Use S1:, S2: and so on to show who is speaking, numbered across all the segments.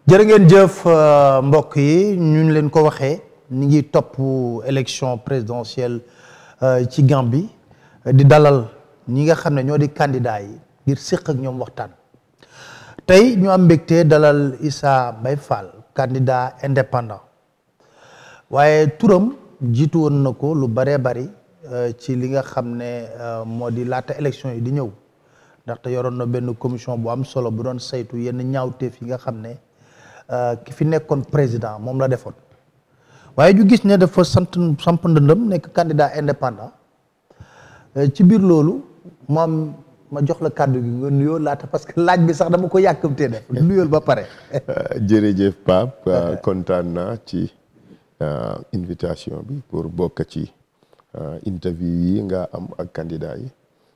S1: jërë ngeen jëf mbokk yi ñu leen ko waxee ñu ngi topp élection présidentielle ci Gambie di dalal ñi nga xam ne ñoo di candidat yi ngir séq ak ñoom waxtaan tey ñu am mbégte dalal Issa Mbaye Fall candidat indépendant waaye turam jiitu woon na ko lu bëree bari ci li nga xam ne moo di laata élection yi di ñëw ndaxte yoroon na benn commission bu am solo bu doon saytu yenn ñaawteef yi nga xam ne ki fi nekkoon président moom la defoon waaye ñu gis ne dafa sant samp ndëndëm nekk candidat indépendant ci biir loolu moom ma jox la kàddu gi nga nuyoo laata parce que laaj bi sax dama ko yàkkamtee def nuyool ba pare.
S2: jërëjëf Pape kontaan naa ci invitation bi pour bokk ci interview yi nga am ak candidat yi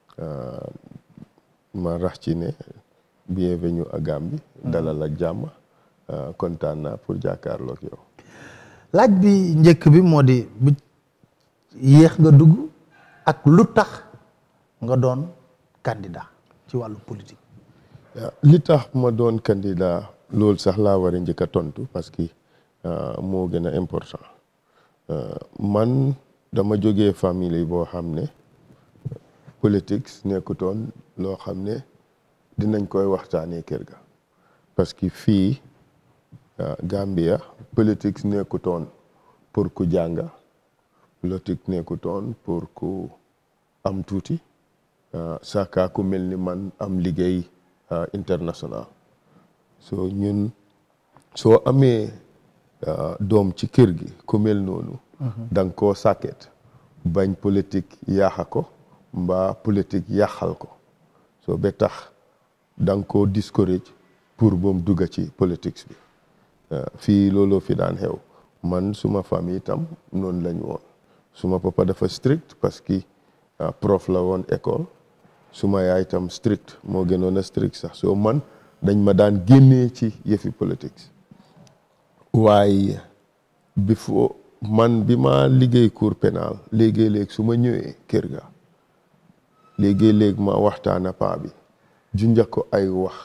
S2: ma rax ci ne bienvenue à Gambie dalal ak jàmm kontaan naa pour jàkkaarloog yow.
S1: laaj bi njëkk bi moo di bu yéex nga dugg ak lu tax nga doon candidat ci wàllu politique.
S2: li tax ma doon candidat loolu sax laa war a njëkk a tontu parce que moo gën a important man dama jógee famille boo xam ne politique nekkutoon loo xam ne dinañ koy waxtaanee kër ga parce que fii Gambia politique nekkutoon pour ku jànga politique nekkutoon pour ku am tuuti saka ku mel ni man am liggéey international so ñun soo amee doom ci kër gi ku mel noonu da nga koo sàkket bañ politique yaaxa ko mbaa politique yàqal ko so ba tax da nga koo discourage pour boom dugga ci politique bi fii looloo fi daan xew man suma famille itam noonu lañ woon suma papa dafa strict parce que prof la woon école suma yaay itam strict moo gënoon a strict sax soo man dañ ma daan génnee ci yëfi politique waaye before man bi ma liggéey cour pénal léegi-léeg su ma ñëwee kër ga léegi-léeg ma waxtaana paa bi junja ko ay wax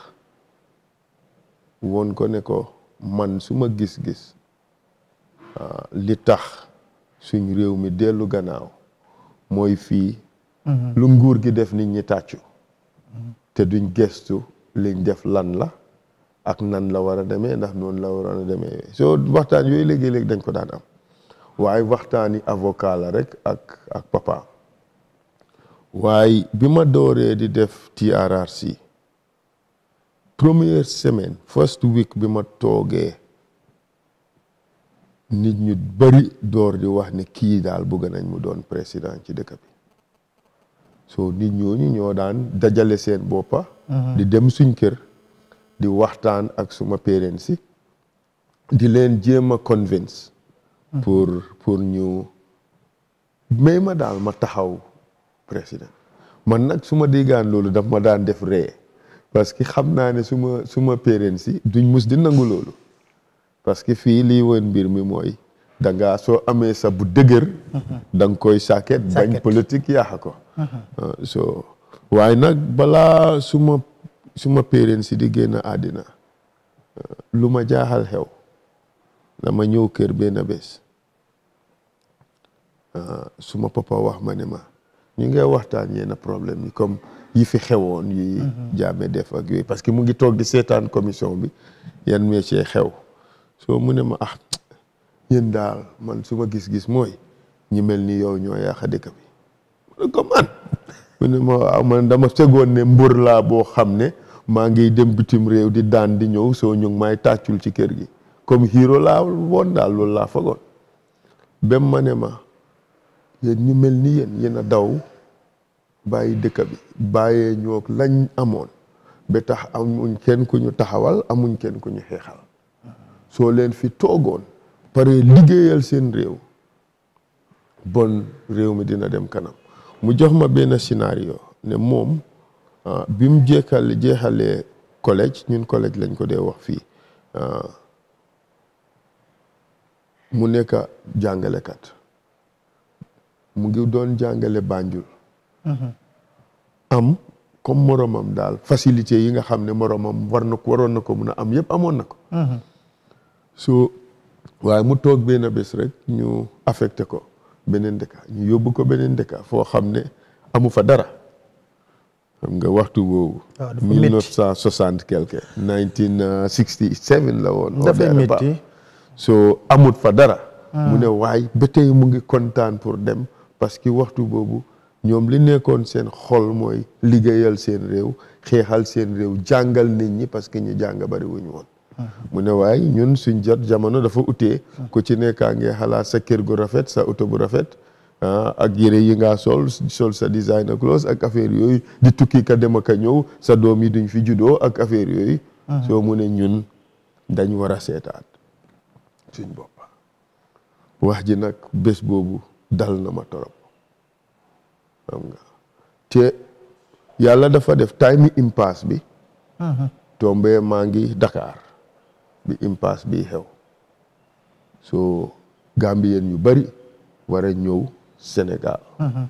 S2: woon ko ne ko man su ma gis-gis li tax suñ réew mi dellu gannaaw mooy fii lu nguur gi def nit ñi tàccu te duñ gestu liñ def lan la ak nan la war a demee ndax noonu la waroon a demee soo waxtaan yooyu léegi-léegi dañ ko daan am waaye waxtaani avocat la rek ak ak papa waaye bi ma dooree di def TRRC première semaine first week bi ma toogee nit ñu bari door di wax ne kii daal bëgg nañ mu doon président ci dëkk bi so nit ñooñu ñoo daan dajale seen boppa di dem suñ kër di waxtaan ak suma parents si di leen jéem a convince pour pour ñu may ma daal ma taxaw président man nag su ma déggaan loolu daf ma daan def ree parce que xam naa ne suma suma parents si duñ mus di nangu loolu parce que fii lii woon mbir mi mooy da ngaa soo amee sa bu dëgër da nga koy sàkket bañ politique yaaxa ko so waaye nag balaa suma suma parents si di génn àddina lu ma jaaxal xew dama ñëw kër benn bés suma papa wax ma ne ma ñu ngay waxtaan yenn problème yi comme yi fi xewoon yi jaame def ak yooyu parce que mu ngi toog di seetaan commission bi yan métier xew soo mu ne ma ah yéen daal man su ma gis-gis mooy ñi mel ni yow ñoo yaaxa dëkk bi mu ne ko man mu ne ma waaw man dama segoon ne mbër laa boo xam ne maa ngi dem bitim réew di daan di ñëw soo ñu ngi may tàccul ci kër gi comme hero laa woon daal loolu laa fagoon bem ma ne ma yéen ñu mel ni yéen yéen a daw bàyyi dëkk bi bàyyee ñoo lañ amoon ba tax amuñ kenn ku ñu taxawal amuñ kenn ku ñu xeexal soo leen fi toogoon pare liggéeyal seen réew bon réew mi dina dem kanam mu jox ma benn scénario ne moom bi mu jeexal jeexalee collège ñun collège lañ ko dee wax fii mu nekk jàngalekat mu ngi doon jàngale Banjul am comme moromam daal facilité yi nga xam ne moromam war na ko waroon na ko mun a am yëpp amoon na ko so waaye mu toog benn bés rek ñu affecté ko beneen dëkk ñu yóbbu ko beneen dëkk foo xam ne amu fa dara xam nga waxtu boobu.
S1: waaw dafa métti
S2: 1960 quelque. 1967 la woon.
S1: dafay métti
S2: so amut fa dara. mu ne waay ba tey mu ngi kontaan pour dem parce que waxtu boobu ñoom li nekkoon seen xol mooy liggéeyal seen réew xeexal seen réew jàngal nit ñi parce que ñu jàng bari wuñu woon. mu ne waay ñun suñ jot jamono dafa utee ku ci nekkaa ngi xalaat sa kër gu rafet sa oto bu rafet. ak yére yi nga sol sol sa designer clothes ak affaire yooyu di tukki ka dem ak a ñëw sa doom yi duñ fi juddoo ak affaire yooyu. soo mu ne ñun dañ war a seetaat suñ bopp. wax ji nag bés boobu dal na ma torop xam nga te yàlla dafa def time impasse bi. tombé maa ngi Dakar bi impasse bi xew. so Gambien yu bari war a ñëw. Sénégal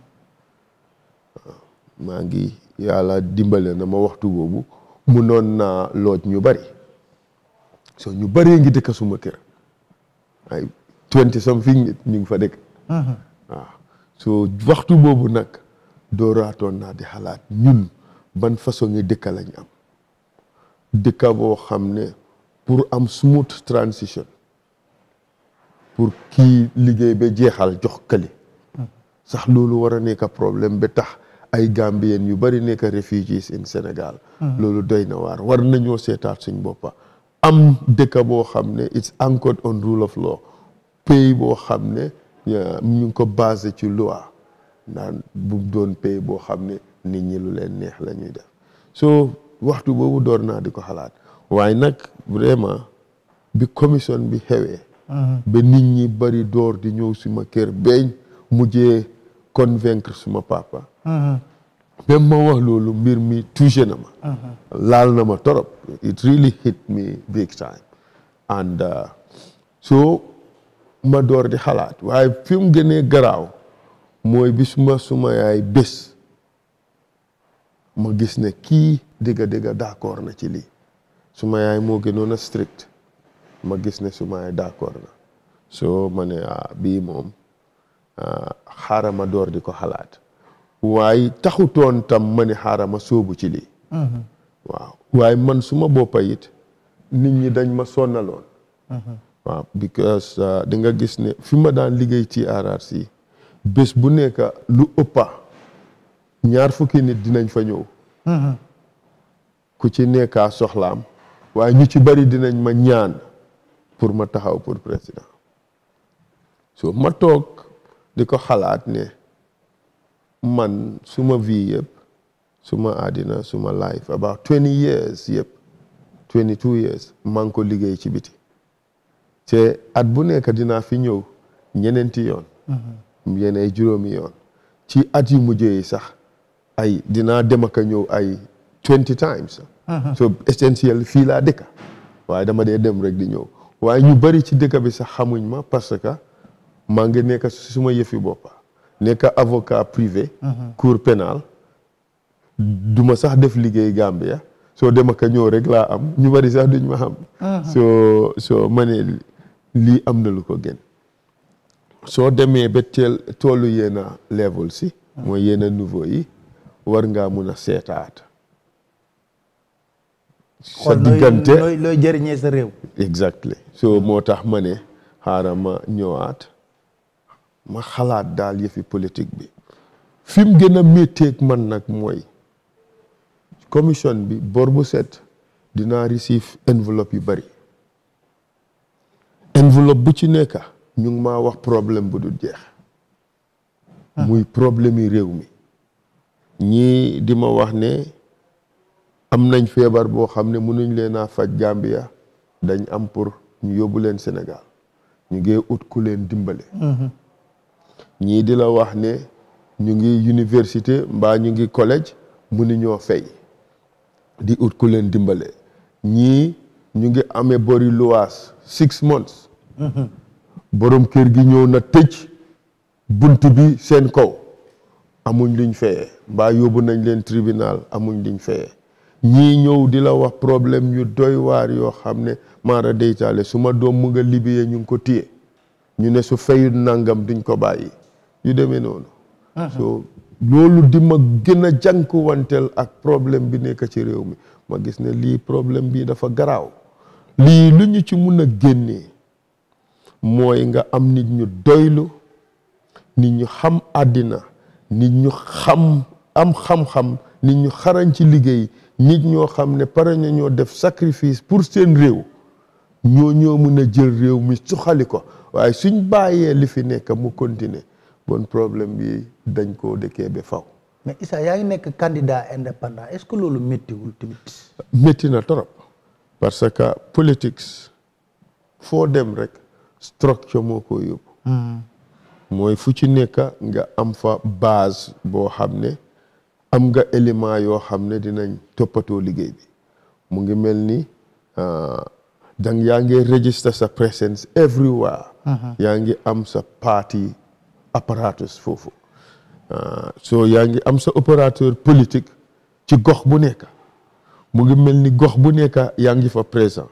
S2: maa ngi yàlla dimbale na ma waxtu boobu munoon naa looj ñu bari so ñu bari ngi dëkk suma kër ay twenty something nit ñu ngi fa dëkk waaw so waxtu boobu nag dooraatoon naa di xalaat ñun ban façon ngi dëkka lañ am dëkka boo xam ne pour am smooth transition pour kii liggéey ba jeexal jox këli sax loolu war a nekk problème ba tax ay Gambien yu bari nekk refugees in Sénégal loolu doy na waar war nañoo seetaat suñ boppa am dëkk boo xam ne it's anchored on rule of law pays boo xam ne ñu ngi ko basé ci loi naan bu doon pays boo xam ne nit ñi lu leen neex la ñuy def so waxtu boobu door naa di ko xalaat waaye nag vraiment bi commission bi xewee ba nit ñi bari door di ñëw suma kër beeñ mujjee convaincre suma papa même ma wax loolu mbir mi touché na ma laal na ma torop it really hit me big time and so ma door di xalaat waaye fi mu gënee garaaw mooy bi suma suma yaay bés ma gis ne kii dëgga dëgga d'accord na ci lii suma yaay moo gënoon a strict ma gis ne suma yaay d'accord na so ma ne ah bii moom xaaral ma door di ko xalaat waaye taxutoon tam ma ne xaaral ma sóobu ci lii waaw waaye man suma boppa it nit ñi dañ ma sonnaloon waaw because di nga gis ne fi ma daan liggéey ci RRC bés bu nekk lu ëppa ñaar fukki nit dinañ fa ñëw ku ci nekkaa soxlaam waaye ñu ci bari dinañ ma ñaan pour ma taxaw pour président so ma toog di ko xalaat ne man suma vie yëpp suma àddina suma life about twenty years yëpp twenty two years maa ngi ko liggéey ci biti te at bu nekk dinaa fi ñëw ñeneenti yoon yeneen juróomi yoon ci at yu mujjee yi sax ay dinaa dem ak a ñëw ay twenty times so essentiel fii laa dëkka waaye dama dee dem rek di ñëw waaye ñu bari ci dëkk bi sax xamuñ ma parce que maa ngi nekk suma yëfi boppa nekk avocat privé cour pénal duma sax def liggéey Gambia soo dem ak a ñëw rek laa am ñu bari sax duñ ma xam soo soo ma ne lii am na lu ko gën soo demee ba teel toolu yenn level si mooy yenn niveau yi war ngaa mun a seetaat sa diggante
S1: looy looy jëriñee sa réew
S2: exactly so moo tax ma ne xaaral ma ñëwaat ma xalaat daal yëfi politique bi fi mu gën a métteeg man nag mooy commission bi bor bu set dinaa receive enveloppe yu bari enveloppe bu ci nekk ñu ngi maa wax problème bu dul jeex muy problème yi réew mi ñii di ma wax ne am nañ feebar boo xam ne mënuñ leen a faj Gambia dañ am pour ñu yóbbu leen Sénégal ñu ngi ut ku leen dimbale ñii di la wax ne ñu ngi université mbaa ñu ngi collège mënuñoo fay di ut ku leen dimbale ñii ñu ngi amee bori luwaas six months borom kër gi ñëw na tëj bunt bi seen kaw amuñ luñ fayee mbaa yóbbu nañ leen tribunal amuñ luñ fayee ñii ñëw di la wax problème yu doy waar yoo xam ne maara deytaale su ma doom mu nga libiyee ñu ngi ko téye ñu ne su fayut nangam duñ ko bàyyi yu demee noonu so loolu di ma gën a jànkuwanteel ak problème bi nekk ci réew mi ma gis ne lii problème bi dafa garaaw lii lu ñu ci mun a génnee mooy nga am nit ñu doylu nit ñu xam àddina nit ñu xam am xam-xam nit ñu xarañ ci liggéey nit ñoo xam ne pare na ñoo def sacrifice pour seen réew ñoo ñoo mun a jël réew mi suxali ko waaye suñ bàyyee li fi nekk mu continuer bon problème bi dañ koo dëkkee ba faw
S1: mais Issa yaa ngi nekk candidat indépendant est-ce que loolu méttiwul tamit.
S2: métti na trop parce que politique foo dem rek structure moo ko yóbbu mooy fu ci nekk nga am fa base boo xam ne am nga élément yoo xam ne dinañ toppatoo liggéey bi mu ngi mel ni dang yaa ngi register sa presence everywhere yaa ngi am sa party apparatus foofu so yaa ngi am sa opérateur politique ci gox bu nekk mu ngi mel ni gox bu nekk yaa ngi fa présent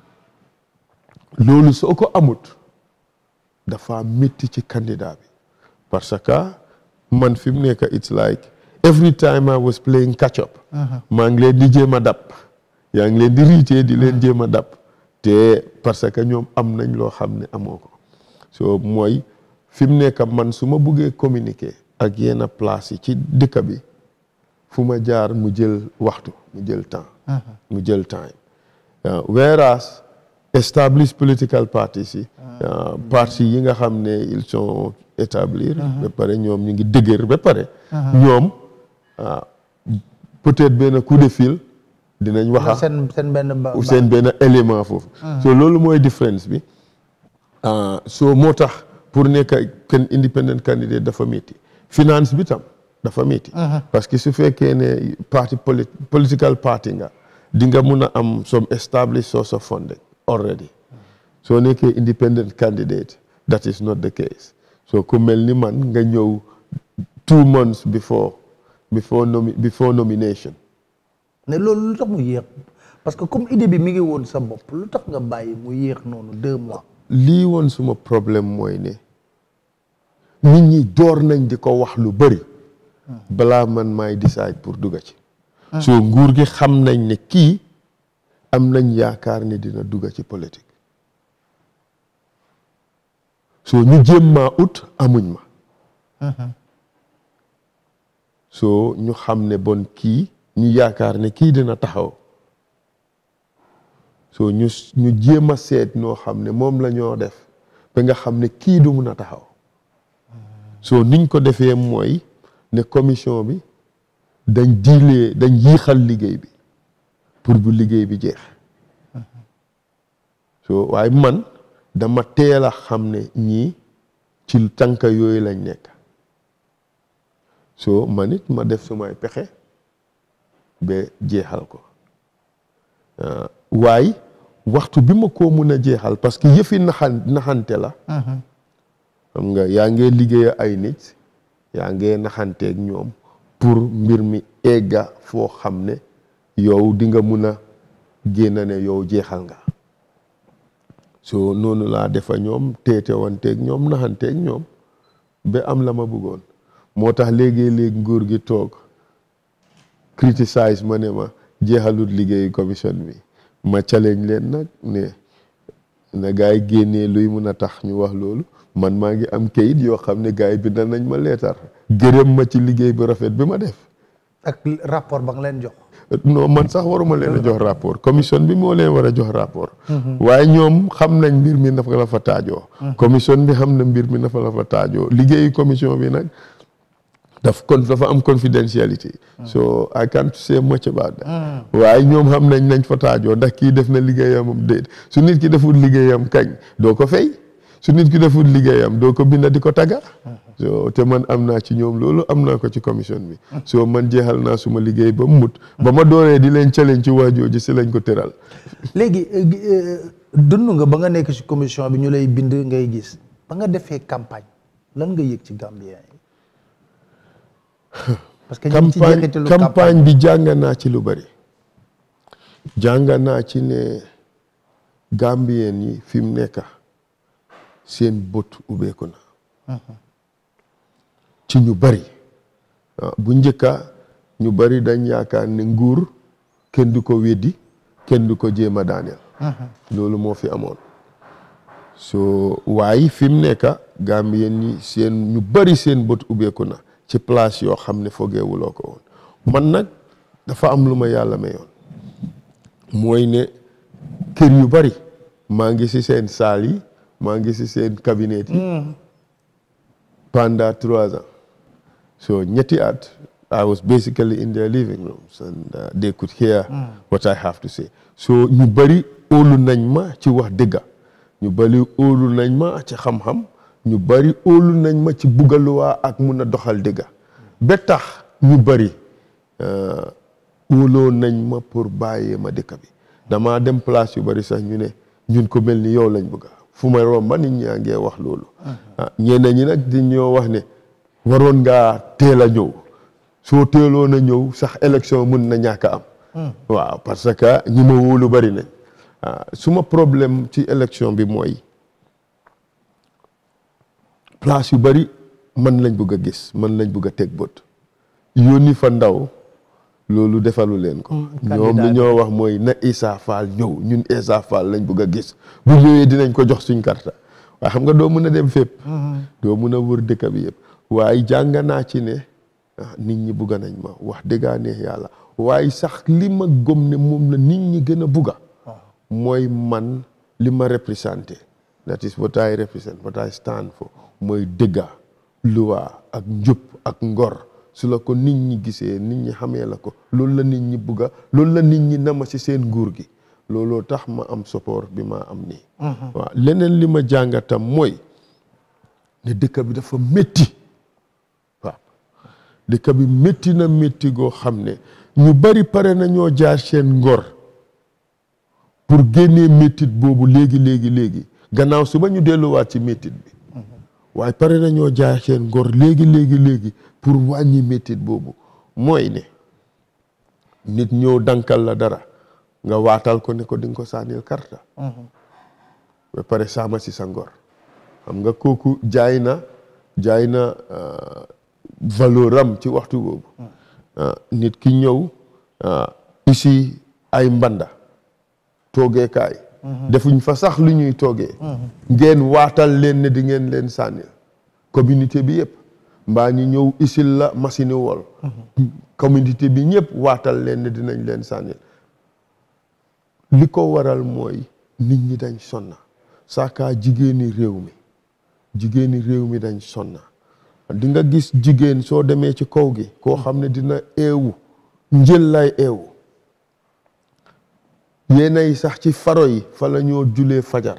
S2: loolu soo ko amut dafa métti ci candidat bi parce que man fi mu nekk it's like every time I was playing catch up maa ngi leen di jéem a dab yaa ngi leen di riitee di leen jéem a dab te parce que ñoom am nañ loo xam ne amoo ko so mooy fi mu nekk man su ma buggee communiquer ak yenn place yi ci dëkk bi fu ma jaar mu jël waxtu mu jël temps mu jël time whereas established political parties yi partis yi nga xam ne ils sont établir ba pare ñoom ñu ngi dëgër ba pare ñoom peut-être benn coup de fil dinañ waxa
S1: seen seen benn ba
S2: seen benn élément foofu so loolu mooy différence bi so moo tax pour nekk kenn independent candidate dafa métti finance bi tam dafa métti parce que su fekkee ne parti political party nga di nga mun a am some established source of funding already soo nekkee independent candidate that is not the case so ku mel ni man nga ñëw two months before before nomi before nomination
S1: mais loolu lu tax mu yéex parce que comme idée bi mi ngi woon sa bopp lu tax nga bàyyi mu yéex noonu deux mois
S2: lii woon suma problème mooy ne nit ñi door nañ di ko wax lu bëri balaa man maay decide pour dugga ci so nguur gi xam nañ ne kii am nañ yaakaar ne dina dugga ci politique so ñu jéem maa ut amuñ ma so ñu xam ne bon kii ñu yaakaar ne kii dina taxaw so ñu ñu jéem a seet noo xam ne moom la ñoo def ba nga xam ne kii du mun a taxaw so niñ ko defee mooy ne commission bi dañ diilee dañ yiixal liggéey bi pour bu liggéey bi jeex so waaye man dama teel a xam ne ñii ci tànka yooyu lañ nekk so man it ma def sumay pexe ba jeexal ko waaye waxtu bi ma ko mun a jeexal parce que yëfi naxan naxante la xam nga yaa ngee liggéey ay nit yaa ngee naxanteeg ñoom pour mbir mi egga foo xam ne yow di nga mun a génn ne yow jeexal nga so noonu laa defa ñoom teete wanteeg ñoom naxanteeg ñoom ba am la ma bëggoon moo tax léegi-léegi nguur gi toog criticize ma ne ma jeexalut liggéeyu commission bi ma challenge leen nag ne na gars yi génnee luy mun a tax ñu wax loolu man maa ngi am kayit yoo xam ne gars yi bindal nañ ma leetar gërëm ma ci liggéey bu rafet bi ma def
S1: ak rapport ba nga leen jox
S2: non man sax waruma leen a jox rapport commission bi moo leen war a jox rapport waaye ñoom xam nañ mbir mi nafa la fa taajoo commission bi xam na mbir mi nafa la fa taajoo liggéeyu commission bi nag daf kon dafa am confidentiality so I can't say much about that waaye ñoom xam nañ nañ fa taajoo ndax kii def na liggéeyam déet su nit ki deful liggéeyam kañ doo ko fay su nit ki deful liggéeyam doo ko binda di ko tagga so te man am naa ci ñoom loolu am naa ko ci commission bi so man jeexal naa suma liggéey ba mu mut ba ma dooree di leen challenge ci waajooji si lañ ko tëral
S1: léegi dund nga ba nga nekk ci commission bi ñu lay bind ngay gis ba nga defee campagne lan nga yëg ci Gambien yi parce que ñu ngi ci
S2: campagne
S1: jeexitalu
S2: campagne bi jàng naa ci lu bari jàng naa ci ne Gambien yi fi mu nekk seen bët ubbeeku na ci ñu bari bu njëkka ñu bari dañ yaakaar ne nguur kenn du ko weddi kenn du ko jéem a daaneel loolu moo fi amoon so waaye fi mu nekk Gambien yi seen ñu bari seen bët ubbeeku na ci place yoo xam ne fogeewuloo ko woon man nag dafa am lu ma yàlla mayoon mooy ne kër yu bari maa ngi ci seen saal yi maa ngi ci seen cabinet yi pendant trois ans so ñetti at I was basically in their living rooms and uh, they could hear what I have to say so ñu bari óolu nañ ma ci wax dëgga ñu bari óolu nañ ma ci xam-xam ñu bari óolu nañ ma ci buggaluwaa ak mun a doxal dëgga ba tax ñu bari óoloo nañ ma pour bàyyee ma dëkk bi damaa dem place yu bari sax ñu ne ñun ko mel ni yow lañ bëgga fu ma romba nit ñaa ngee wax loolu ah ñeneen ñi nag di ñoo wax ne waroon ngaa teel a ñëw soo teeloon a ñëw sax élection mun na ñàkk a am waaw parce que ñi ma wóolu bari nañ suma problème ci élection bi mooy place yu bari man lañ bëgg a gis man lañ bëgg a teg bët yónni fa ndaw loolu defalu leen ko ñoom li ñoo wax mooy na Essa Faal ñëw ñun Essa Faal lañ bëgg a gis bu ñëwee dinañ ko jox suñ karta waaye xam nga doo mun a dem fépp doo mun a wër dëkk bi yëpp waaye jàng naa ci ne nit ñi bugga nañ ma wax dëggaa neex yàlla waaye sax li ma gëm ne moom la nit ñi gën a bugga mooy man li ma représenté that is what I represent what I stand for mooy dëgga luwaa ak njub ak ngor su la ko nit ñi gisee nit ñi xamee la ko loolu la nit ñi bugga loolu la nit ñi nama ci seen nguur gi looloo tax ma am support bi ma am nii waaw leneen li ma jàngatam mooy ne dëkk bi dafa métti waaw dëkk bi métti na métti goo xam ne ñu bari pare na ñoo jaar seen ngor pour génnee méttit boobu léegi léegi léegi gannaaw suba ñu delluwaat ci méttit bi waaye pare na ñoo jaar seen ngor léegi léegi léegi pour wàññi méttit boobu mooy ne nit ñëw dankal la dara nga waatal ko ne ko di nga ko sànnil karta ba pare saama si sa ngor xam nga kooku jaay na jaay na valeur am ci waxtu boobu nit ki ñëw ici ay mbanda toogeekaay defuñ fa sax lu ñuy toogee ngeen waatal leen ne di ngeen leen sànnil communauté bi yëpp mbaa ñu ñëw isil la machine wol communauté bi ñëpp waatal leen ne dinañ leen sànnil li ko waral mooy nit ñi dañ sonna saakaa jigéeni réew mi jigéeni réew mi dañ sonna di nga gis jigéen soo demee ci kaw gi koo xam ne dina eewu njël lay eewu yéenay sax ci faro yi fa la ñoo julee fajar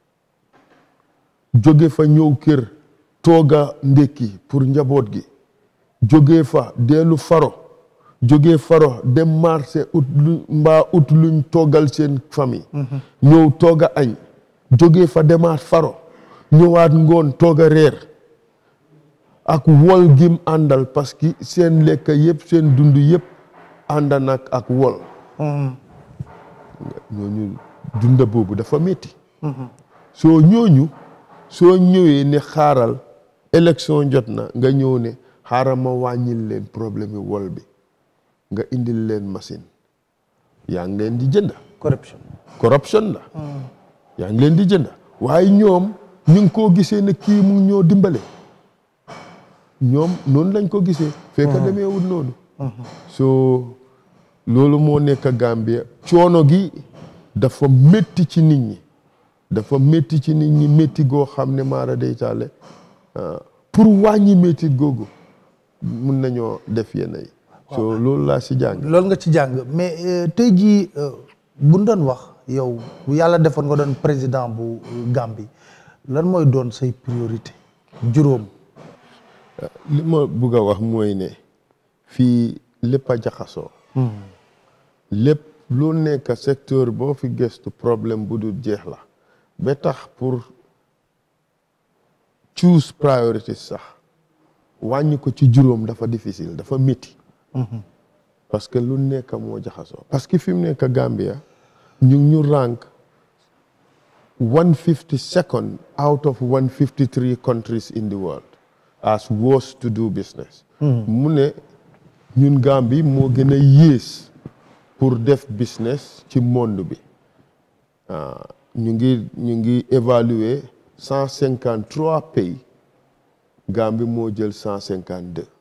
S2: jóge fa ñëw kër tooga ndékki pour njaboot gi jóge fa dellu faro jóge faro dem marché ut lu mbaa ut luñ toogal seen famille ñëw tooga añ jóge fa demaat faro ñëwaat ngoon tooga reer ak wol gim àndal parce que seen lekk yëpp seen dund yëpp ànd nag ak wol ñooñu dunda boobu dafa métti soo ñooñu soo ñëwee ne xaaral élection jot na nga ñëw ne xaaral ma wàññil leen problème yi wol bi nga indil leen machine yaa ngi leen di jënd
S1: corruption
S2: corruption la yaa ngi leen di jënd waaye ñoom ñu ngi koo gisee ne kii mu ñoo dimbale ñoom noonu lañ ko gisee fekk demeewul noonu soo loolu moo nekk Gambia coono gi dafa métti ci nit ñi dafa métti ci nit ñi métti goo xam ne maara day taale pour wàññi métti googu mun nañoo def yenn yi so loolu laa si jàng
S1: loolu nga ci jàng mais tey jii buñ doon wax yow bu yàlla defoon nga doon président bu Gambie lan mooy doon say priorité juróom
S2: li ma bugg a wax mooy ne fii lépp a jaxasoo lépp lu nekk secteur boo fi gëstu problème bu dul jeex la ba tax pour choose priority sax wàññi ko ci juróom dafa difficile dafa métti parce que lu nekk moo jaxasoo parce que fi mu nekk Gambia ñu ngi ñu rank one fifty second out of one fifty three countries in the world as worst to do business mu ne ñun Gambie moo gën a yées pour def business ci monde bi ñu ngi ñu ngi évaluer cent cinquante trois pays Gambie moo jël cent cinquante deux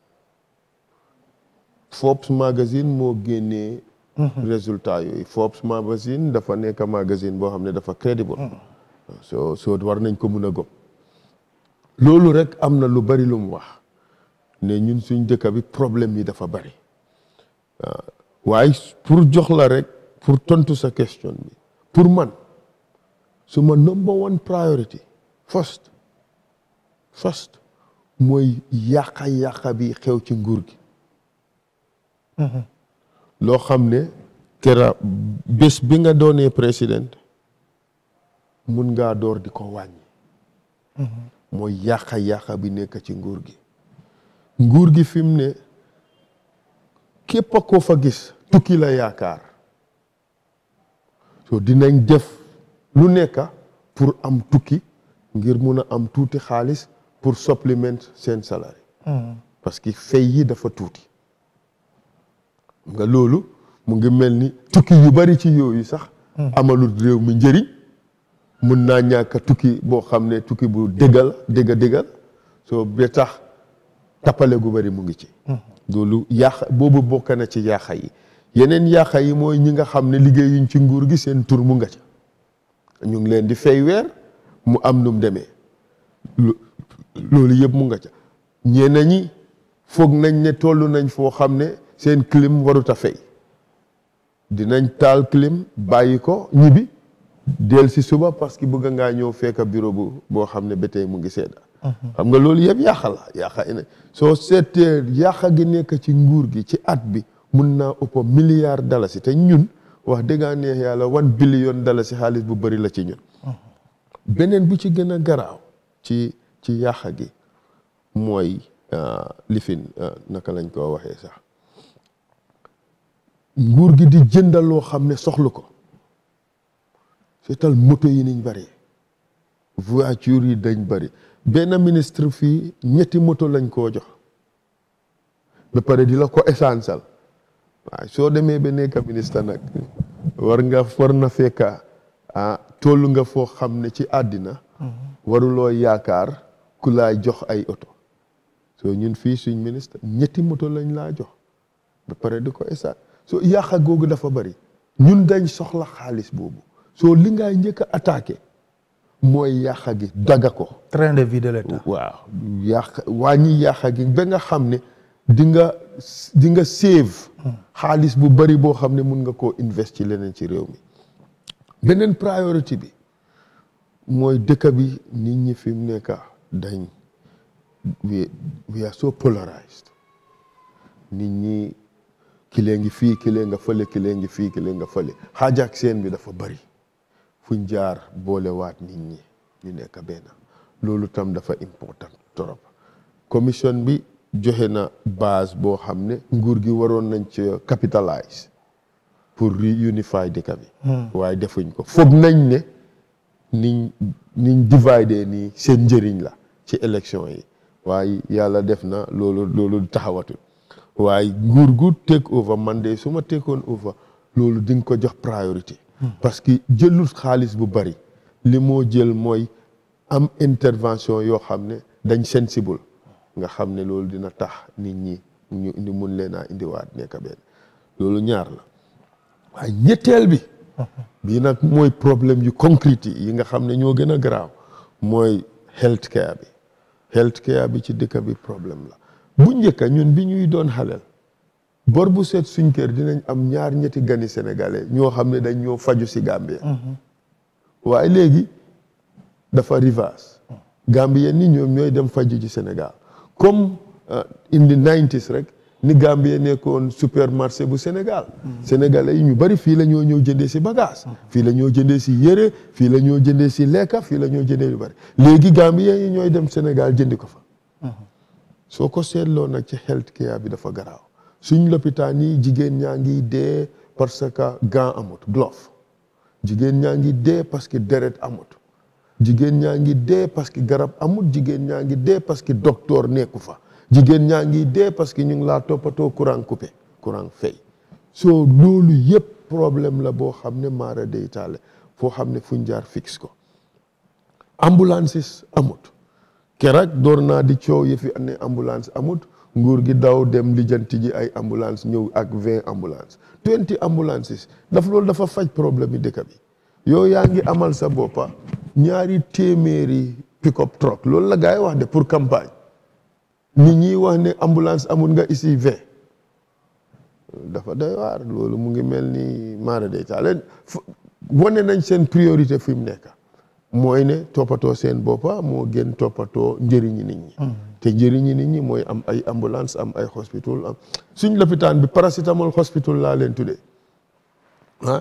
S2: Forbes magazine moo génnee résultat yooyu Forbes magazine dafa nekk magazine boo xam ne dafa crédible soo soo war nañ ko mun a gëm loolu rek am na lu bari lu mu wax ne ñun suñ dëkk bi problème yi dafa bari waaye pour jox la rek pour tontu sa question bi pour man suma number one priority first first mooy yàqa yàqa bi xew ci nguur gi loo xam ne kera bés bi nga doonee président mun ngaa door di ko wàññi mooy yàqa yàqa bi nekk ci nguur gi nguur gi fi mu ne képp a ko fa gis tukki la yaakaar so dinañ def lu nekk pour am tukki ngir mun a am tuuti xaalis pour supplement seen salari parce que fay yi dafa tuuti nga loolu mu ngi mel ni tukki yu bari ci yooyu sax amalul réew mi njëriñ mun naa ñàkk tukki boo xam ne tukki bu dëggal dëgga dëggal soo ba tax tappale gu bari mu ngi ci loolu yàq boobu bokk na ci yàqa yi yeneen yàqa yi mooy ñi nga xam ne liggéeyuñ ci nguur gi seen tur mu nga ca ñu ngi leen di fay weer mu am nu mu demee loolu yëpp mu nga ca ñenn ñi foog nañ ne toll nañ foo xam ne seen clim warut a fay dinañ taal clim bàyyi ko ñibbi del si suba parce que bëgg ngaa ñëw fekk bureau bu boo xam ne ba tey mu ngi sedda xam nga loolu yëpp yàqa la yàqa ina soo seetee yàqa gi nekk ci nguur gi ci at bi mun naa ëpp milliard dalasi te ñun wax dëggaa neex yàlla one billion dalasi xaalis bu bëri la ci ñun beneen bu ci gën a garaaw ci ci yàqa gi mooy lifin naka lañ ko waxee sax nguur gi di jëndal loo xam ne soxlu ko seetal moto yi niñ bëri voiture yi dañ bëri benn ministre fii ñetti moto lañ koo jox ba pare di la ko essentiel waaye soo demee ba nekk ministre nag war nga war na fekka ah toll nga foo xam ne ci àddina waruloo yaakaar ku laa jox ay oto soo ñun fii suñ ministre ñetti moto lañ laa jox ba pare di ko essentiel soo yàqa googu dafa bëri ñun dañ soxla xaalis boobu soo li ngay njëkk a attaqué mooy yàqa gi daga ko
S1: train de vie de l'État
S2: waaw yàq wàññi yàqa gi ba nga xam ne di nga di nga save xaalis bu bari boo xam ne mun nga koo invest ci leneen ci réew mi beneen priorité bi mooy dëkk bi nit ñi fi mu nekk dañ we we are so polarized nit ñi kilee ngi fii kilee nga fële kilee ngi fii kilee nga fële xaajaak seen bi dafa bari fuñ jaar boolewaat nit ñi ñu nekk benn loolu tam dafa important trop commission bi joxe na base boo xam ne nguur gi waroon nañ ci capitalize pour reunify dëkk bi waaye defuñ ko foog nañ ne niñ niñ dividé nii seen njëriñ la ci élection yi waaye yàlla def na loolu loolu taxawatul waaye nguur gu take over man de su ma takeoon over loolu di nga ko jox priorité parce que jëlul xaalis bu bari li moo jël mooy am intervention yoo xam ne dañ sensible nga xam ne loolu dina tax nit ñi ñu indi mun leen a indiwaat nekk benn loolu ñaar la waaye ñetteel bi bii nag mooy problème yu concrète yi nga xam ne ñoo gën a garaaw mooy health care bi health care bi ci dëkk bi problème la bu njëkk ñun bi ñuy doon xaleel bor bu seet suñ kër dinañ am ñaar ñetti gani sénégalais ñoo xam ne dañ ñoo faju si Gambia waaye léegi dafa reverse Gambien ni ñoom ñooy dem faju ci Sénégal comme in the 90s rek ni Gambie nekkoon supermarché bu Sénégal sénégalais yi ñu bari fii la ñoo ñëw jëndee si bagage fii la ñoo jëndee si yére fii la ñoo jëndee si lekka fii la ñoo jëndee lu bari léegi Gambien yi ñooy dem Sénégal jëndi ko fa soo ko seetloo nag ci health care bi dafa garaaw suñ lopitaan yi jigéen ñaa ngi dee parce que gant amut glove jigéen ñaa ngi dee parce que deret amut jigéen ñaa ngi dee parce que garab amut jigéen ñaa ngi dee parce que docteur nekku fa jigéen ñaa ngi dee parce que ñu ngi laa toppatoo courant coupé courant fay soo loolu yëpp problème la boo xam ne maara day taale foo xam ne fuñ jaar fixe ko ambulances amut keroog door naa di coow yi fi ne ambulance amut nguur gi daw dem lijjanti ji ay ambulance ñëw ak vingt ambulance twenty ambulances daf loolu dafa faj problème yi dëkk bi yow yaa ngi amal sa boppa ñaari téeméeri pick-up truck loolu la gars yi wax de pour campagne nit ñi wax ne ambulance amul nga ici vingt dafa doy waar loolu mu ngi mel ni maara day taale wane nañ seen priorité fi mu nekk mooy ne toppatoo seen boppa moo gën toppatoo njëriñi nit ñi te njëriñi nit ñi mooy am ay ambulance am ay hospital am suñ lopitaan bi paracétamol hospital laa leen tuddee ah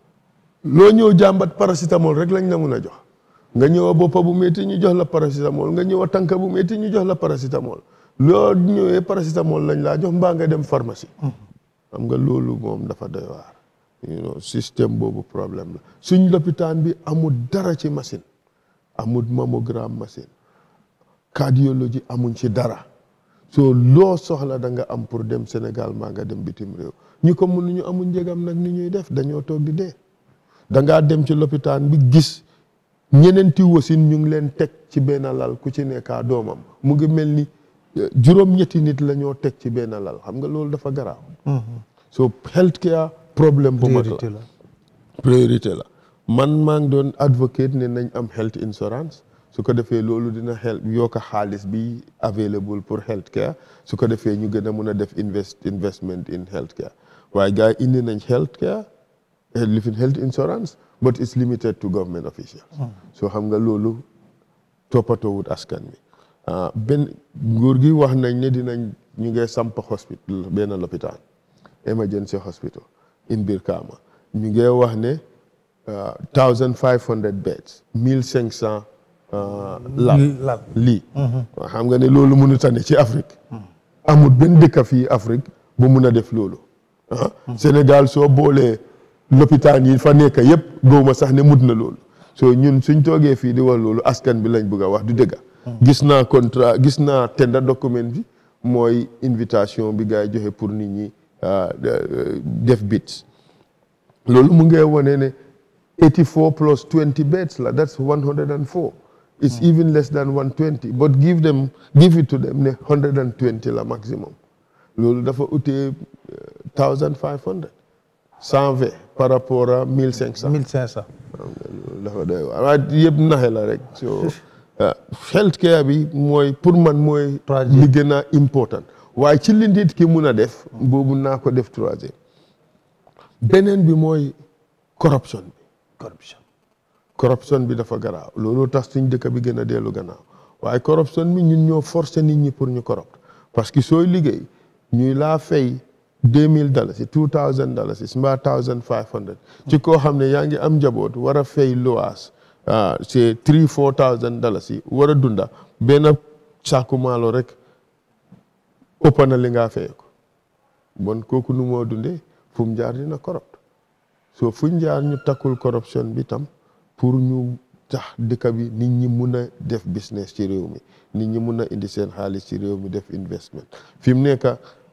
S2: loo ñëw jàmbat paracétamol rek lañ la mun a jox nga ñëw a boppa bu métti ñu jox la paracétamol nga ñëw a tànka bu métti ñu jox la paracétamol loo ñëwee paracétamol lañ laa jox mbaa nga dem pharmacie xam nga loolu moom dafa doy waar you know système boobu problème la suñ lopitaan bi amul dara ci machine amul mammogramme machine cardiologie amuñ ci dara soo loo soxla da nga am pour dem Sénégal maa nga dem bitim réew ñu ko mënuñu amuñ njëgam nag ni ñuy def dañoo toog di dee da ngaa dem ci lopitaan bi gis ñeneenti wasin ñu ngi leen teg ci benn lal ku ci nekkaa doomam mu ngi mel ni juróom-ñetti nit la ñoo teg ci benn lal xam nga loolu dafa garaaw so health care problème bu mag
S1: priorité
S2: la
S1: la
S2: priorité la man maa ngi doon advocate ne nañ am health insurance su ko defee loolu dina help yokk xaalis bi available pour health care su ko defee ñu gën a mun a def invest investment in health care waaye gars yi indi nañ health care living health insurance but it's limited to government officials soo xam nga loolu toppatoowut askan bi ah benn nguur gi wax nañ ne dinañ ñu ngi samp hospital benn lopitaan emergency hospital in Brikama ñu ngi wax ne thousand five hundred beds mille cinq cent lal
S1: lal
S2: lii xam nga ne loolu mënut a ne ci Afrique amul benn dëkk fii Afrique bu mun a def loolu ah Sénégal soo boolee lopitaan yi fa nekk yëpp góoma sax ne mut na loolu soo ñun suñ toogee fii di wax loolu askan bi lañ bëgg a wax du dëgg gis naa contrat gis naa tender document bi mooy invitation bi gars yi joxe pour nit ñi def bits loolu mu ngi wane ne 84 plus 20 beds la that's 104 it's even less than 120 but give them give it to them ne 120 la maximum loolu dafa utee 1500 120 par rapport à 1500
S1: 1500
S2: dafa doy waar waaye yëpp naxe la rek so health care bi mooy pour man mooy
S1: Troisième.
S2: li gën a important waaye ci li nit ki mun a def boobu naa ko def troisième beneen bi mooy corruption bi
S1: corruption
S2: corruption bi dafa garaaw loolu tax suñ dëkk bi gën a dellu gannaaw waaye corruption bi ñun ñoo forcer nit ñi pour ñu corrupt parce que sooy liggéey ñuy laa fay deux mille dalasi two thousand dalasi mbaa thousand five hundred ci koo xam ne yaa ngi am njaboot war a fay loas ah c'est three four thousand dalasi war a dunda benn saaku maalo rek ëpp na li ngaa fay ko bon kooku nu moo dundee fu mu jaar dina corrupt so fu ñu jaar ñu takkul corruption bi tam pour ñu tax dëkk bi nit ñi mun a def business ci réew mi nit ñi mun a indi seen xaalis ci réew mi def investment fi mu nekk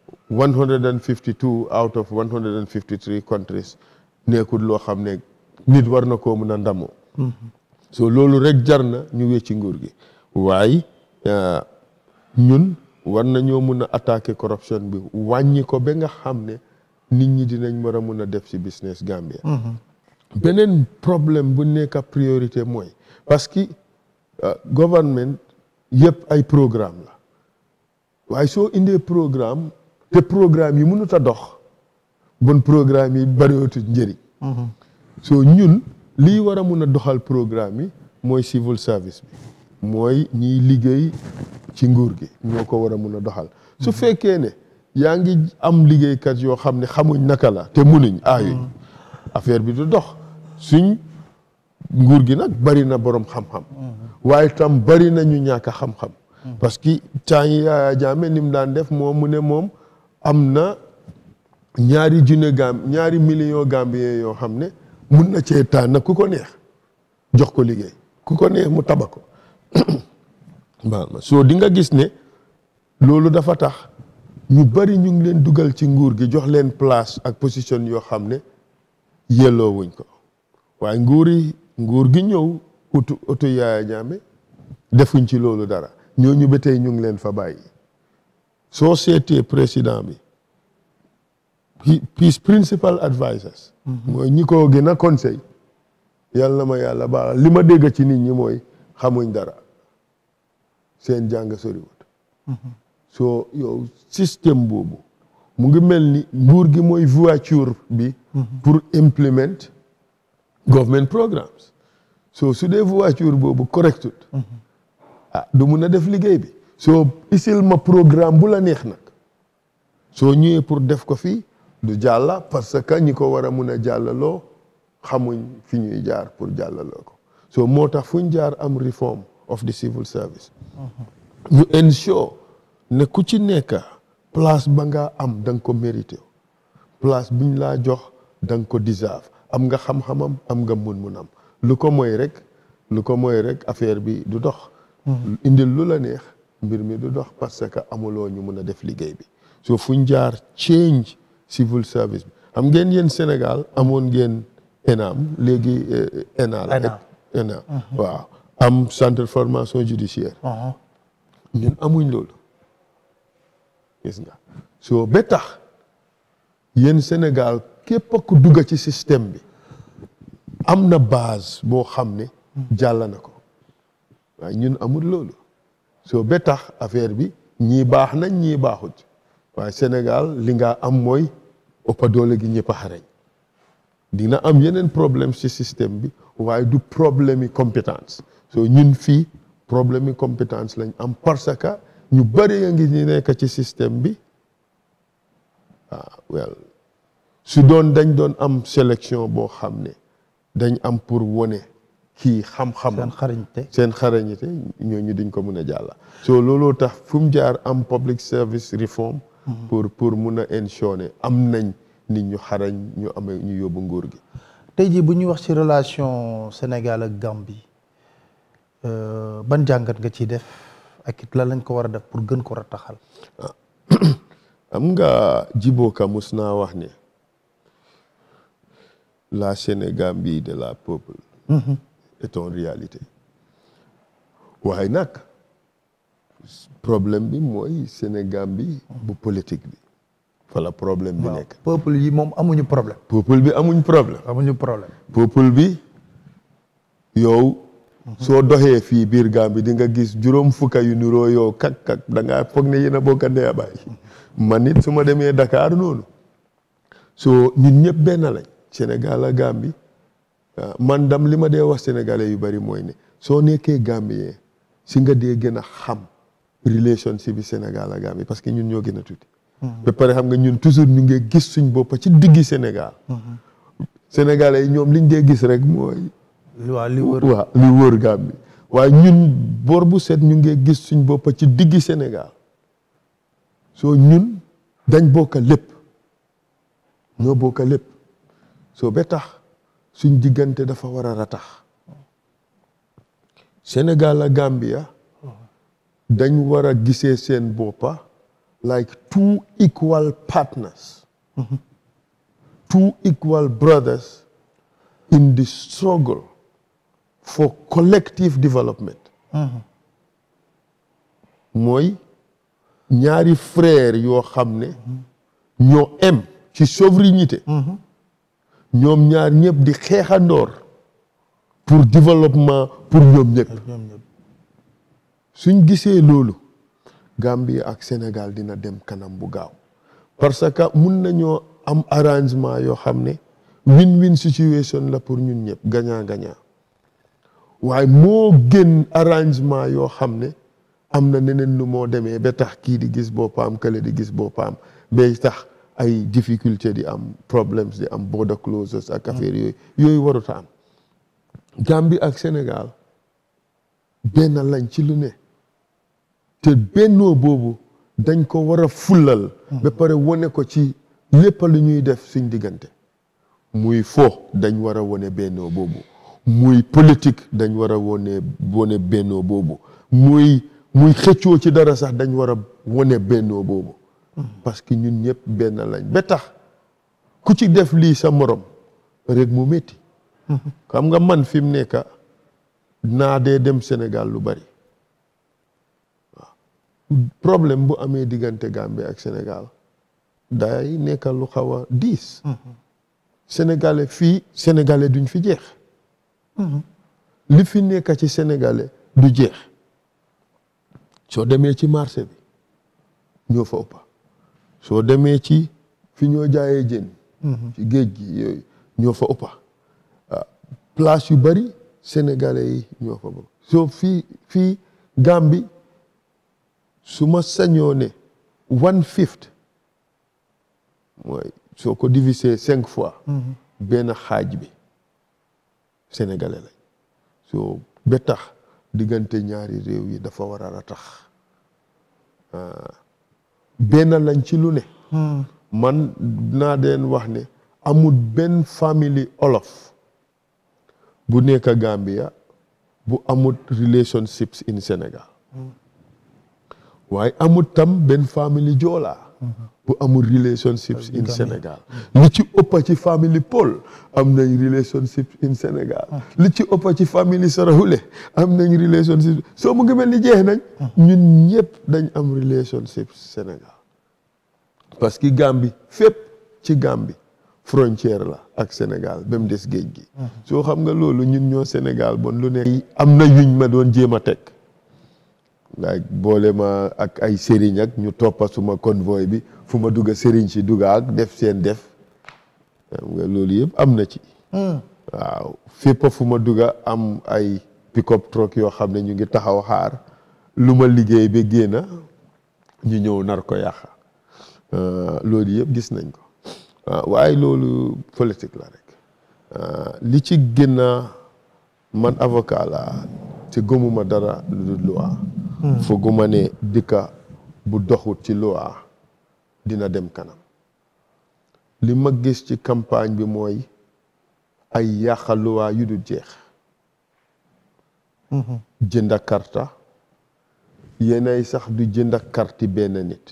S2: 152 out of 153 countries nekkul loo xam ne nit war na koo mun a ndamoo so loolu rek jar na ñu wecci nguur gi waaye ñun war nañoo mun a attaquer corruption bi wàññi ko ba nga xam ne nit ñi dinañ war a mun a def ci business Gambia beneen problème bu nekk priorité mooy parce que government yëpp ay programme la waaye soo indee programme te programme yi mënut a dox bon programme yi bariwatu njëriñ soo ñun lii war a mun a doxal programme yi mooy civil service bi mooy ñiy liggéey ci nguur gi ñoo ko war a mun a doxal su fekkee ne yaa ngi am liggéeykat yoo xam ne xamuñ naka la te munuñ aayuñ affaire bi du dox suñ nguur gi nag bari na borom xam-xam waaye tam bari na ñu ñàkk a xam-xam parce que temps yi Yaya Jammeh ni mu daan def moom mu ne moom am na ñaari junne gam ñaari million gambien yoo xam ne mun na cee tànn ku ko neex jox ko liggéey ku ko neex mu taba ko baal ma soo di nga gis ne loolu dafa tax ñu bari ñu ngi leen dugal ci nguur gi jox leen place ak position yoo xam ne yelloo wuñ ko waaye nguur yi nguur gi ñëw utu utu Yaaya Jammeh defuñ ci loolu dara ñooñu ba tey ñu ngi leen fa bàyyi soo seetee président bi his principal advisers mooy ñi ko gën a conseil yàlla na ma yàlla baax li ma dégg ci nit ñi mooy xamuñ dara seen jàng soriwut soo yow système boobu mu ngi mel ni nguur gi mooy voiture bi pour implement government programmes soo su dee voiture boobu correctut ah du mun a def liggéey bi soo isil ma programme bu la neex nag soo ñëwee pour def ko fii du jàlla parce que ñi ko war a mun a jàllaloo xamuñ fi ñuy jaar pour jàllaloo ko soo moo tax fu ñu jaar am reform of the civil service ñu ensure ne ku ci nekk place ba nga am da nga ko mérité place biñ laa jox da nga ko deserve am nga xam-xamam am nga mun-munam lu ko mooy rek lu ko mooy rek affaire bi du dox indil lu la neex mbir mi du dox parce que amuloo ñu mun a def liggéey bi so fuñ jaar change civil service bi xam ngeen yéen Sénégal amoon ngeen ENAM léegi ENA la ENA waaw am centre de formation judiciaire ñun amuñ loolu gis nga soo ba tax yéen Sénégal képp ku dugg ci système bi am na base boo xam ne jàll na ko waaye ñun amul loolu soo ba tax affaire bi ñii baax nañ ñii baaxut waaye Sénégal li nga am mooy ëppa doole gi ñëpp a xarañ dina am yeneen problème ci système bi waaye du problème yi compétence soo ñun fii problème yi compétence lañ am parce que ñu bëri ya ngi ñu nekk ci système bi ah well su doon dañ doon am sélection boo xam ne dañ am pour wone kii xam-xam
S1: seen xarañte
S2: seen xarañite ñooñu duñ ko mun a jàlla so looloo tax fu mu jaar am public service reform pour pour mun a ensure am nañ nit ñu xarañ ñu amee ñu yóbbu nguur gi
S1: tey jii bu ñuy wax ci relation Sénégal ak Gambie ban jàngat nga ciy def ak it la lañ ko war a def pour gën ko rataxal
S2: am nga jibooka mus naa wax ne la Sénégambie de la peuple est une réalité waaye nag problème bi mooy Sénégambie bu politique bi fa la problème bi nekk
S1: peuple yi moom amuñu problème
S2: peuple bi amuñ problème
S1: amuñu problème
S2: peuple bi yow soo doxee fii biir Gambie di nga gis juróom fukka yu niroo yow kak kak da ngaa foog ne yéen a bokk ndey a baay man it su ma demee Dakar noonu soo ñun ñëpp benn lañ Sénégal a Gambie man dam li ma dee wax sénégalais yu bari mooy ne soo nekkee Gambien si nga dee gën a xam relationship bi Sénégal a Gambie parce que ñun ñoo gën a tuuti ba pare xam nga ñun toujours ñu ngi gis suñ bopp ci diggi Sénégal sénégalais yi ñoom liñ dee gis rek mooy
S1: waaw li wër
S2: waaw li wër Gambie waaye ñun bor bu set ñu ngi gis suñ bopp ci diggi Sénégal soo ñun dañ bokka lépp ñoo bokka lépp soo ba tax suñ diggante dafa war a ratax Sénégal a Gambia dañ war a gisee seen boppa like two equal partners two equal brothers in the struggle for collective development mooy ñaari frère yoo xam ne ñoo em ci souveraineté ñoom ñaar ñëpp di xeexandoor pour développement pour ñoom ñëpp
S1: ñoom ñëpp
S2: suñ gisee loolu Gambie ak Sénégal dina dem kanam bu gaaw parce que mun nañoo am arrangement yoo xam ne win-win situation la pour ñun ñëpp gagnant gagnant waaye moo gën arrangement yoo xam ne am na neneen nu moo demee ba tax kii di gis boppam kële di gis boppam ba tax ay difficulté di am problems di am border closures ak affaire yooyu yooyu warut a am Gambie ak Sénégal benn lañ ci lu ne te bennoo boobu dañ ko war a fullal ba pare wane ko ci lépp lu ñuy def suñ diggante muy fo dañ war a wone bennoo boobu muy politique dañ war a wone wone bennoo boobu muy muy xëccoo ci dara sax dañ war a wone bennoo boobu parce que ñun ñëpp benn lañ ba tax ku ci def lii sa morom rek mu métti xam nga man fi mu nekk naa dee dem Sénégal lu bari waaw problème bu amee diggante Gambie ak Sénégal day nekk lu xaw a diis sénégalais fii sénégalais duñ fi jeex li fi nekk ci sénégalais du jeex soo demee ci marché bi ñoo fa ëppa soo demee ci fi ñoo jaayee jën ci géej gi yooyu ñoo fa ëppa place yu bari sénégalais yi ñoo fa bokk soo fii fii Gambie su ma sañoo ne one fifth mooy soo ko diviser cinq fois benn xaaj bi sénégalais lañ soo ba tax diggante ñaari réew yi dafa war a ratax benn lañ ci lu ne man naa deen wax ne amul benn famille olof bu nekk Gambia bu amul relationships in Sénégal waaye amul tam benn famille joolaa bu amul relationships in Sénégal li ci ëppa ci famille Paul am nañ relationships in Sénégal li ci ëppa ci famille Sarahule am nañ relationships soo mu ngi mel ni jeex nañ ñun ñëpp dañ am relationships Sénégal parce que Gambie fépp ci Gambie frontière la ak Sénégal ba mu des géej gi soo xam nga loolu ñun ñoo Sénégal bon lu nekk am na yuñ ma doon jéem a teg nga boole ma ak ay sëriñ ak ñu toppa suma convoy bi fu ma dugg sëriñ si dugga ak def seen def xam nga loolu yëpp am na ci waaw fépp fu ma dugga am ay pick-up truck yoo xam ne ñu ngi taxaw xaar lu ma liggéey ba génna ñu ñëw nar ko yàqa loolu yëpp gis nañ ko waaye loolu politique la rek li ci gën a man avocat la te gëmuma dara lu dul loi fooguma ne dëkka bu doxut ci loi dina dem kanam li ma gis ci campagne bi mooy ay yàqa loi yu dul jeex jënda karta yenay sax du jënda karti benn nit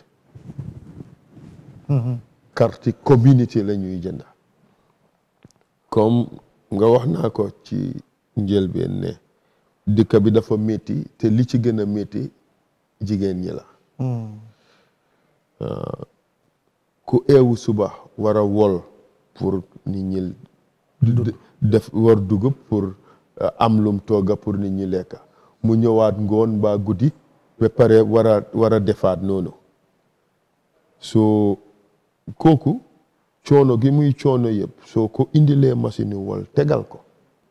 S2: karti community la ñuy jënda comme nga wax naa ko ci njëlbeen ne dëkk bi dafa métti te li ci gën a métti jigéen ñi la ku eewu suba war a wol pour nit ñi def war dugub pour am lum togga pour nit ñi lekka mu ñëwaat ngoon mbaa guddi ba pare war a war a defaat noonu soo kooku coono gi muy coono yëpp soo ko indilee machine wol tegal ko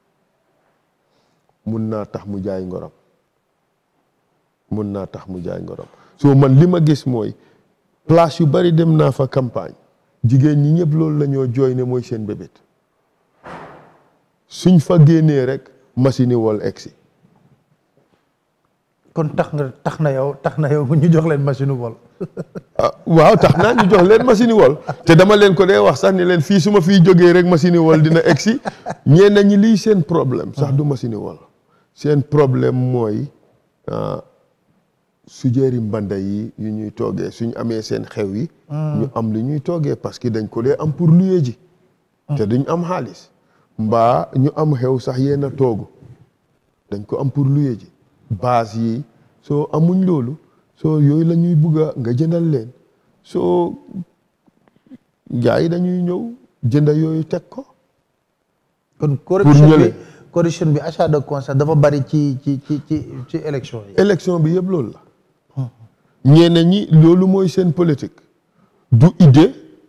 S2: mun naa tax mu jaay ngorom mun naa tax mu jaay ngorom soo man li ma gis mooy place yu bari dem naa fa campagne jigéen ñi ñëpp loolu la ñoo jooy ne mooy seen bébét suñ fa génnee rek machine wol egsi
S1: kon tax nga tax na yow tax na yow ñu jox leen machine wol
S2: waaw tax naa ñu jox leen machine wol te dama leen ko dee wax sax ni leen fii su ma fii jógee rek machine wol dina egsi ñeen ñi lii seen problème sax du machine wol seen problème mooy sujeeri mbanda yi yu ñuy toogee suñ amee seen xew yi ñu am lu ñuy toogee parce que dañ ko dee am pour luye ji te duñ am xaalis mbaa ñu am xew sax yenn toogu dañ ko am pour luye ji base yi soo amuñ loolu soo yooyu la ñuy bugga nga jëndal leen soo gars yi dañuy ñëw jënda yooyu teg ko
S1: kon corruption bi corruption bi achat de conscience dafa bari ci ci ci ci ci élection yi
S2: élection bi yëpp loolu la ñeneen ñi loolu mooy seen politique du idée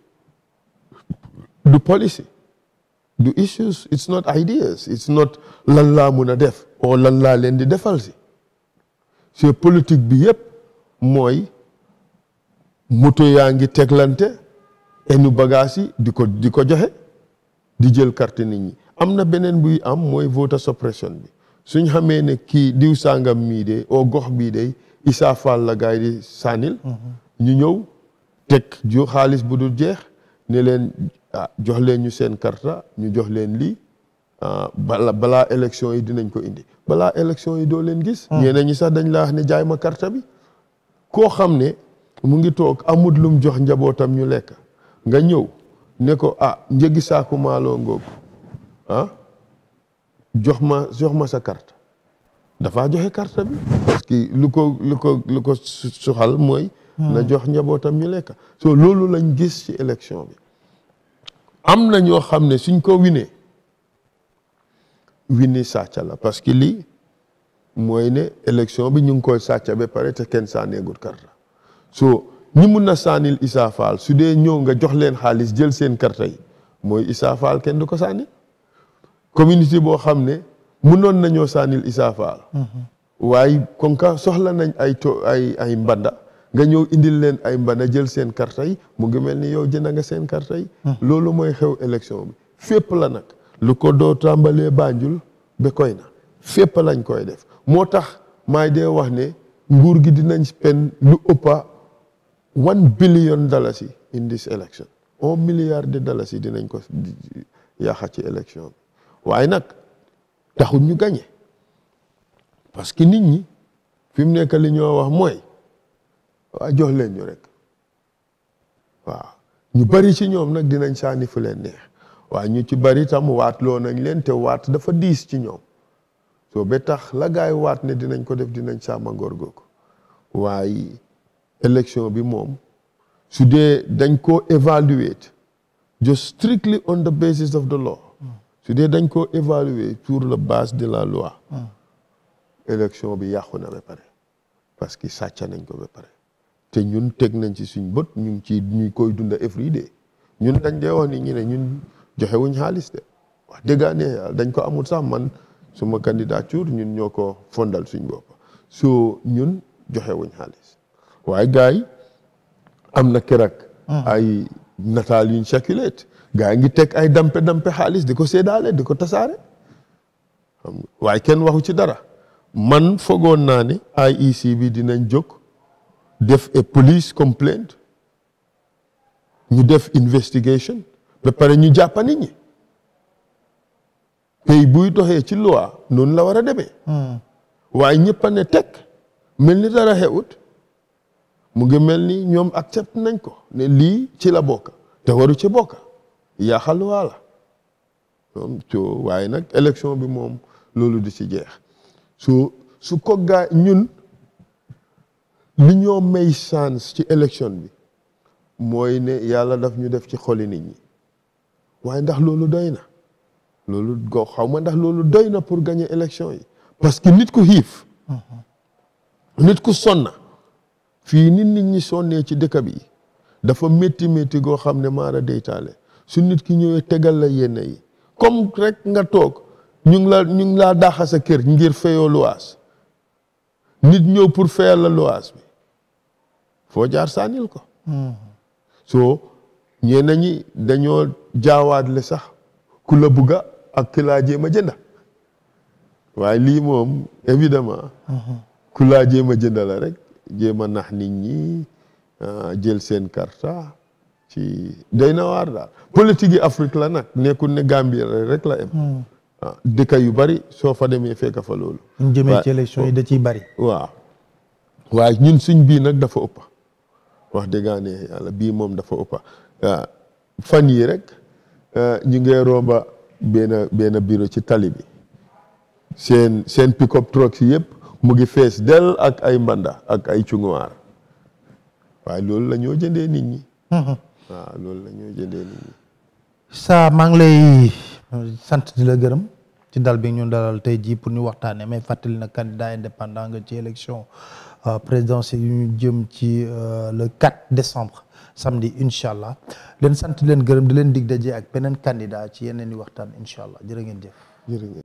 S2: du policy du issues it's not ideas it's not lan laa mun a def o lan laa leen di defal si c'est politique bi yëpp mooy moto yaa ngi teglante enu bagage yi di ko di ko joxe di jël carte nit ñi am na beneen buy am mooy voter suppression bi suñ xamee ne kii diw sàngam mii de o gox bii de Issa Fall la gaay di sànnil ñu ñëw teg ju xaalis bu dul jeex ne ne leen ah jox leen ñu seen karta ñu jox leen lii ah bala balaa élection yi dinañ ko indi balaa élection yi doo leen gis. ñeneen ñi sax dañ la wax ne jaay ma karta bi. koo xam ne mu ngi toog amut lum jox njabootam ñu lekk nga ñëw ne ko ah njëgi saaku maaloo ngoog ah jox ma jox ma sa carte dafaa joxe carte bi parce que lu ko lu ko lu ko suxal mooy na jox njabootam ñu lekk so loolu lañ gis ci élection bi am na ñoo xam ne suñ ko winee wini sàcca la parce que lii mooy ne élection bi ñu ngi koy sàcca ba pare te kenn sànneegul karta so ñi mun na sànnil Issa Faal su dee ñëw nga jox leen xaalis jël seen karta yi mooy Issa Faal kenn du ko sànni communauté boo xam ne munoon nañoo sànnil Issa Faal waaye kon ka soxla nañ ay to ay ay mbanda nga ñëw indil leen ay mbanda jël seen karta yi mu ngi mel ni yow jënd nga seen karta yi loolu mooy xew élection bi fépp la nag lu ko doo tàmbalee Banjul ba koy na fépp lañ koy def moo tax maay dee wax ne nguur gi dinañ spend lu ëppa one billion dalasi in this election un milliard de dalasi dinañ ko yaaxa ci élection bi waaye nag taxul ñu gañe parce que nit ñi fi mu nekk li ñoo wax mooy waa jox leen ñu rek waaw ñu bari ci ñoom nag dinañ sànni fu leen neex waaye ñu ci bari tam waat loo nañ leen te waat dafa diis ci ñoom soo ba tax la gaay waat ne dinañ ko def dinañ sàmma ngor googu waaye élection bi moom su dee dañ ko évaluate just strictly on the basis of the law su dee dañ ko évaluer sur la base de la loi élection bi yàqu na ba pare parce que sàcca nañ ko ba pare te ñun teg nañ ci suñ bët ñu ngi ci ñu koy dunda every day ñun dañ dee wax ni ñu ne ñun joxe wuñ xaalis de wax dëggaa ne yàlla dañ ko amul sax man suma candidature ñun ñoo ko fondal suñ bopp so ñun joxe wuñ xaalis waaye gars yi am na keroog ay nataal yuñ circulate gars yi ngi teg ay dampe dampe xaalis di ko séddaale di ko tasaare xam nga waaye kenn waxu ci dara man fogoon naa ne IEC bi dinañ jóg def a police complaint ñu def investigation ba pare ñu jàppa nit ñi pays buy doxee ci loi noonu la war a demee waaye ñëpp a ne teg mel ni dara xewut mu ngi mel ni ñoom accept nañ ko ne lii ci la bokk te waru ci bokk yaaxal loi la moom so waaye nag élection bi moom loolu di ci jeex su su ko gaa ñun li ñoo may chance ci élection bi mooy ne yàlla daf ñu def ci xoli nit ñi waaye ndax loolu doy na loolu go xaw ma ndax loolu doy na pour gagner élection yi parce que nit ku xiif nit ku sonna fii nit nit ñi sonnee ci dëkk bi dafa métti métti goo xam ne maara deytaale su nit ki ñëwee tegal la yenn yi comme rek nga toog ñu ngi la ñu ngi laa daaxa sa kër ngir fayoo luwaas nit ñëw pour fayal la luwaas bi foo jaar sànnil ko soo ñenn ñi dañoo jaawaatle sax ku la bugga ak ki laa jéem a jënda waaye lii moom évidemment ku laa jéem a jënda la rek jéem a nax nit ñi jël seen karta ci day na waar daal politique yi Afrique la nag nekkul ne Gambie rek la em dëkk yu bari soo fa demee fekk fa loolu
S1: ñu jëmee ci élection yi da ciy bari
S2: waaw waaye ñun suñ bii nag dafa ëppa wax dëggaane yàlla bii moom dafa ëppa fan yi rek ñu ngi romba benn benn bureau ci tali bi seen seen pick-up truck si yëpp mu ngi fees del ak ay mbanda ak ay cunguwaar waaye loolu la ñoo jëndee nit ñi waaw loolu la ñoo jëndee nit ñi
S1: sa maa ngi lay sant di la gërëm ci dal bi ñu dalal tey jii pour ñu waxtaanee mais fàttali na candidat indépendant nga ci élection présidentielle yu ñu jëm ci le 4 décembre samedi incha allah leen sant leen gërëm di leen dig daje ak beneen candidat ci yeneen i waxtaan incha allah jërë ngeen jëf.
S2: jërë ngeen